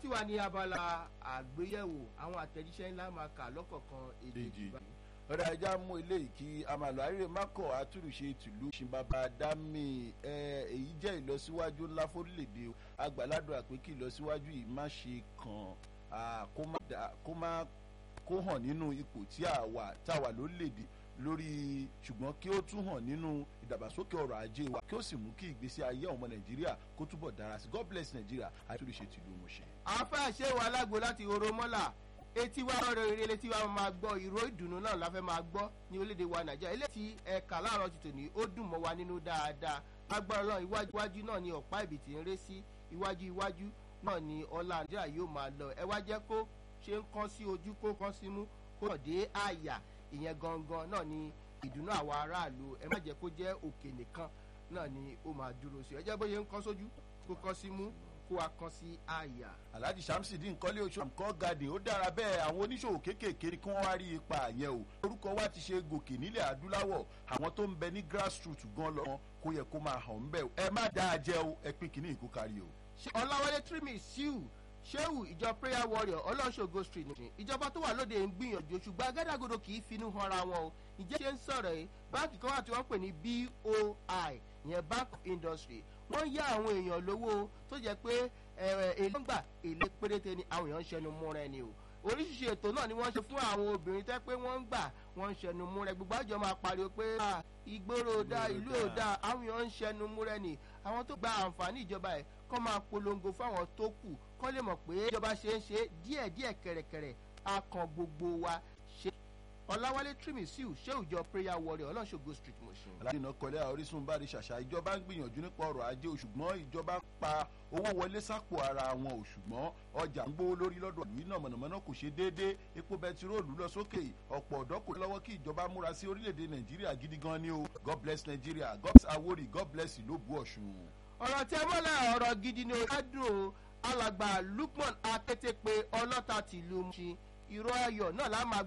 ti wà ní abala àgbéyẹ̀wò àwọn àtẹ̀jíṣẹ́ ńlá máa kà lọ́kọ̀ọ̀kan èdè Èjì. ìgbà. ọ̀rẹ́ ajá mú eléyìí kí amàlò àríre mákọ̀ àtúrùṣe tìlú ṣìǹbàbà dámì ẹ, èyí jẹ́ ìlọsíwájú ńlá fórílẹ̀-èdè o. àgbàládùn àpé kí ìlọsíwájú yìí má ṣe kàn á, kó má dà- kó má kó hàn nínú ipò tí a wà tá a wà lórílẹ̀-èdè lórí ṣùgbọ́n kí ó tún hàn nínú ìdàgbàsókè ọrọ̀ ajé wa kí ó sì mú kí ìgbésí ayé ọmọ nàìjíríà kó túbọ̀ dára sí god bless nàìjíríà àtúrùṣe tìlú mọ̀ṣẹ́. àáfàá ṣé wà lágbo láti oró mọ́là etí wa ọ̀rọ̀ eré létí wa máa gbọ́ ìró ìdùnnú náà la fẹ́ máa gbọ́ ní orílẹ̀-èdè wa nàìjíríà eléyìí tí ẹ̀ka láàárọ̀ ti tòní ó dùn mọ́ wa nínú dáadáa agbára náà iwájú iwájú náà ni ọ̀pá ìbìtì ń ré sí iwájú iwájú náà ni ọlá nàìjíríà yóò máa lọ ẹ wá jẹ́ kó ṣe ń kán sí ojú kó kán sí mú kó hàn dé àyà ìyẹn gangan náà ni ìdùnnú àwọn aráàlú ẹ má jẹ́ kó jẹ́ òkè nìkan náà ni ó máa dúró sí ẹ jẹ́ bóyá ń kán sójú kó kán sí mú kó wa kán sí àyà. alhaji shamsidi nkọ́lé oṣù àmkọ́ garden ó dára bẹ́ẹ̀ àwọn oníṣòwò kéékèèké kí wọ́n wá rí ipa yẹn o orúkọ wa ti ṣe gòkè nílẹ̀ adúláwọ̀ àwọn tó ń bẹ ní grassroots gan lọ kó yẹ kó máa hàn ń bẹ̀ o ẹ má dáa jẹ́ o ẹ pín kínní ìkó kárí o. Ṣé ọláwálé trimmy siu sheu ìjọ prayer warrior ọlọ́ṣogo street ní ìjọba tó wà lóde ń gbìyànjú ṣùgbọ́n agádàgodo kì í finú hanra wọn o ìjẹ́ ṣe ń sọ̀rọ̀ yìí báńkì kan wà tí wọ́n pè ní boi ìyẹn bank of industry wọ́n yá àwọn èèyàn lówó tó jẹ́ pé ẹ̀rẹ̀ èlé ń gbà èlé péréte ni àwọn èèyàn ń ṣẹnu múra ẹni o oríṣiríṣi ètò náà ni wọ́n ṣe fún àwọn obìnrin tẹ́ pé wọ́n ń gbà wọ́n ń ṣẹnu múra ẹ gbogbo àjọ máa pariwo pé "Ah, ìgboro ò dáa ìlú ò dáa àwọn èèyàn ń ṣẹnu múra ẹni àwọn tó gba àǹfààní ìjọba ẹ̀ kọ́ máa polongo fáwọn tó kù kọ́ lè mọ̀ pé ìjọba ṣe ń ṣe díẹ̀díẹ̀ kẹ̀rẹ̀kẹ̀rẹ̀ a kan gbogbo wa ṣe. ọ̀làwálé trimisiu ṣé ìjọ prayer warrior ọlọ́ṣogo street motion. alhaji iná kọlẹ́ orísun bá rí ṣàṣà ìjọba ń gbìyànjú nípa ọrọ̀ ajé o ṣùgbọ́n ìjọba ń pa owó wọlé sápò ara wọn o ṣùgbọ́n ọjà ń gbówó lórí lọ́dọ̀ ìlú iná mọ̀nàmọ́ná kò ṣe déédé epo bẹtiróòlù lọ sókè ọ̀pọ̀ ọ̀dọ́ kò lọ́wọ́ kí ìjọba múra sí orílẹ̀-èdè nàìjíríà gidi gan ni o god bless nigeria god bless awori god bless ìlóbù ọ̀ṣun. ọ̀rọ̀ tí ẹ mọ́lẹ̀ ọ̀rọ̀ gidi ni ó dùn o alàgbà lukman akété pé ọlọ́ta tìlú ṣe ìró ayọ̀ náà lá máa